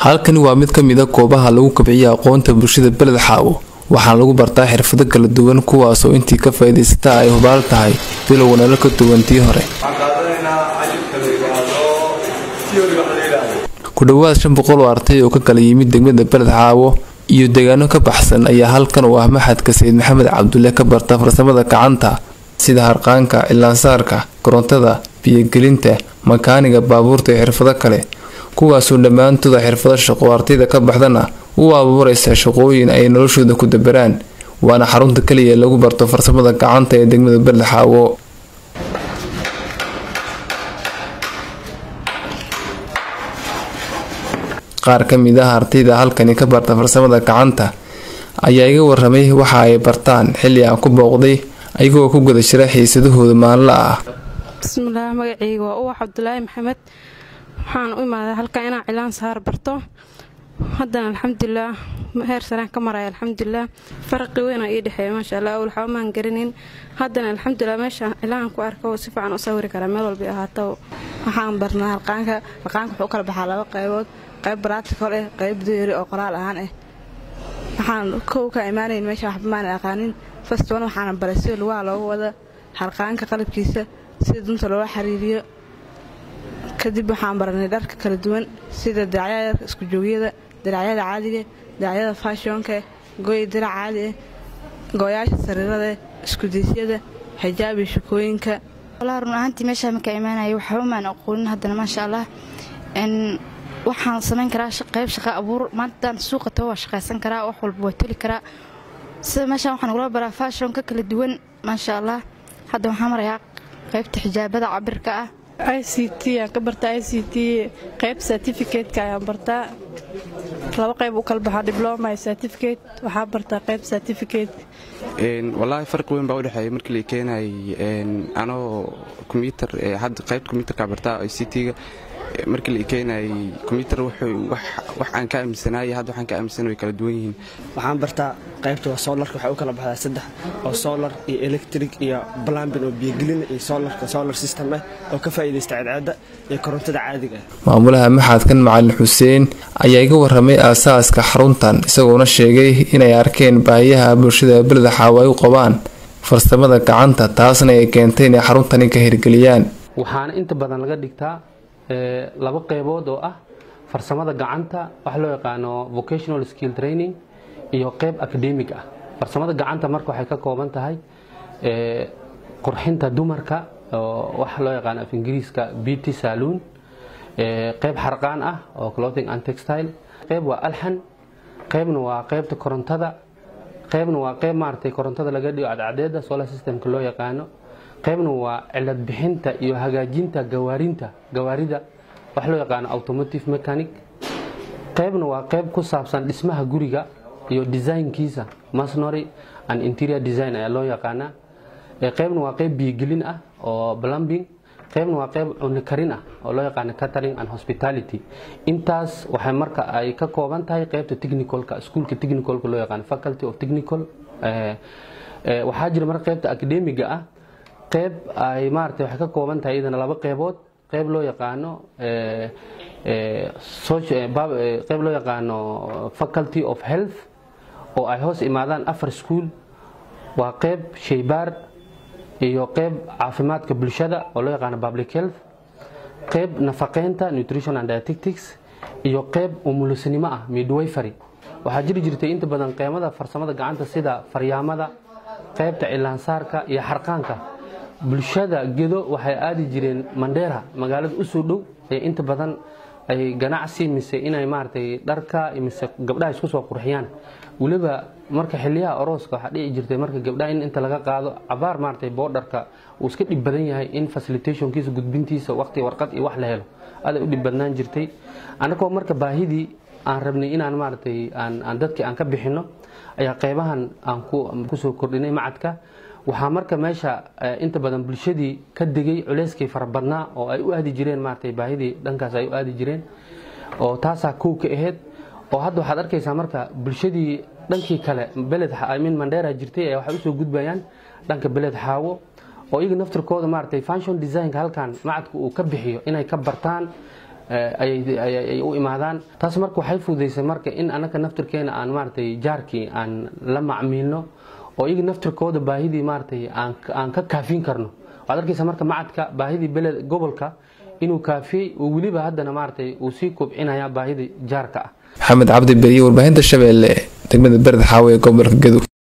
halkani waa mid ka mid a goobaha lagu kabciya aqoonta bulshada beled xaawo waxaana lagu bartaa xirfado kala duwan kuwaasoo intii ka faa'iidaysataa ay hubaal tahay bilowga nolol ka duwan tii hore ku dhowaad shan boqol oo arday oo ka kala yimid degmada beled xaawo iyo deegaano ka baxsan ayaa halkan u ah maxadka sayid maxamed cabdulle ka barta farsamada gacanta sida harqaanka ilaansaarka korontada biyogelinta makaaniga baabuurta iyo xirfado kale kuwaasoo dhammaantooda xirfado shaqo ardayda ka baxdana u abuuraysa shaqooyin ay noloshooda ku dabaraan waana xarunta kaliya lagu barto farsamada gacanta ee degmada beled xaawo qaar ka mid ah ardayda halkani ka barta farsamada gacanta ayaa iga waramay waxa ay bartaan xilli aan ku booqday ayagoo ku guda jira xiisadahooda maalinla ah bismillaah magaceyga waa uwax cabdulaahi maxamed waxaan u imaaday halkan inaan cilaan saar barto haddana alxamdulilah heer saraan ka maraya alxamdulilah faraqi weynaa ii dhexeeya maasha allah awal waxba maan garanin haddana alxamdulilah meeshaan cilaan ku arka si fiican u sawiri karaa meel walba ahaato waxaan barnaa harqaanka harqaanka wuxuu u kala baxaa laba qaybood qayb baraatikal ah qayb duyari oo qoraal ahaan ah waxaan kow ka imaanayn meesha waxba maana aqaanin fastoon waxaana baray sida lugaha loogu wada harqaanka qalabkiisa sida dunta loola xiriiriyo kadib waxaan baranay dharka kala duwan sida diracyada isku joogyada diracyada caadiga diracyada faashonka gooya dirac caadi ah gooyaasha sariirada iskudeysyada xijaab iyo shakooyinka walaa run ahaantii meeshaa marka imaanaya waxba maan aqoonin haddana maasha allah waxaan samayn karaa qayb shaqa abuur maantaan suuqa tago waa shaqaysan karaa wax walba waa toli karaa sida meeshaan waxaan ugula baraa faashonka kala duwan maasha allah hadda waxaan marayaa qaybta xijaabada cabirka ah i c t aan ka bartaa i c t qayb certificateka ayaan bartaa laba qayb u kala baxaa dibloma iyo certificate waxaa bartaa qayb certificate wallaahi farqi weyn baa udhexeeya markii la keenayay anoo kombyutar hadda qaybta kombyutarka bartaa i c t-ga markii la keenayay kombyutar wax aan ka aaminsanaayay hadda waxaan ka aaminsan way kala duwan yihiin waxaan bartaa qaybta waa soolarka waxay u kala baxdaa saddex oo soolar iyo electric iyo blambin oo biyogelin iyo soolarka solar system ah oo ka faa'iidaysta cadceedda iyo korontada caadiga ah maamulaha maxadkan macalin xuseen ayaa iga waramay aasaaska xaruntan isagoona sheegay inay arkeen baahiyaha bulshada beleda xaawo ay u qabaan farsamada gacanta taasna ay keentay inay xaruntani ka hirgeliyaan waxaana inta badan laga dhigtaa laba qeybood oo ah farsamada gacanta wax loo yaqaano vocational skill training iyo qeyb academic ah farsamada gacanta marka waxay ka kooban tahay qurxinta dumarka oo wax loo yaqaano af ingiriiska beauty saloon qeyb xarqaan ah oo clothing and textile qeyb waa alxan qeybna waa qeybta korontada qeybna waa qeyb maaragtay korontada laga dhigo cadcadeeda solar systemka loo yaqaano qaybna waa cilad bixinta iyo hagaajinta gawaarinta gawaarida wax loo yaqaano automotive mechanic qaybna waa qayb ku saabsan dhismaha guriga iyo designkiisa masnory and interior design ayaa loo yaqaanaa qaybna waa qayb biyogelin ah oo plumbing qaybna waa qayb cunikarin ah oo loo yaqaano catering and hospitality intaas waxay marka ay ka kooban tahay qaybta technicalka iskuolka technicalka loo yaqaano faculty of technical waxaa jira marka qaybta academiga ah qayb ay maaragtay waxay ka kooban tahay iyadana laba qaybood qayb loo yaqaano qayb loo yaqaano faculty of health oo ay hoos imaadaan afar school waa qayb shaybaar iyo qayb caafimaadka bulshada oo loo yaqaano public health qayb nafaqeynta nutrition and dietetics iyo qayb umulisanimo ah midwifery waxaa jiri jirtay inta badan qeymada farsamada gacanta sida faryaamada qaybta cilaansaarka iyo xarqaanka bulshada gedo waxay aadi jireen mandheera magaalada usoo dhow ee inta badan ay ganacsi mise inay maaragtay dharka mise gabdhaha isku soo qurxiyaan weliba marka xiliyaha orooska waxaa dhici jirtay marka gabdhaha in inta laga qaado cabaar maaragtay boodharka uu iska dhib badan yahay in facilitationkiisa gudbintiisa waqti warqad iyo wax la helo aday u dhib badnaan jirtay annagoo marka baahidii aan rabnay inaan maaragtay aan dadkii aan ka bixinno ayaa qaybahan aan kusoo kordhinay macadka waxaa marka meesha inta badan bulshadii ka degay culeyskii farabadnaa oo ay u aadi jireen maaragtay baahidii dhankaas ay u aadi jireen oo taasaa kow ka ahayd oo hadda waxaad arkaysaa marka bulshadii dhankii kale beled min mandheera jirtay ee waxay usoo gudbayaan dhanka beled xaawo oo iyaga naftirkooda maaragtay function designka halkan macadku uu ka bixiyo inay ka bartaan ay u imaadaan taas marka waxay fududaysay marka in anaka naftirkeena aan maaragtay jaarkii aan la macmiilno oo iyaga naftirkooda baahidii maaragtay aan ka kaafin karno waxaad arkaysa marka macadka baahidii beled gobolka inuu kaafiyey oo weliba haddana maaragtay uu sii kobcinaya baahidii jaarka ah maxamed cabdi beriye warbaahinta shabeelle degmada bered xaawe ee gobolka gadow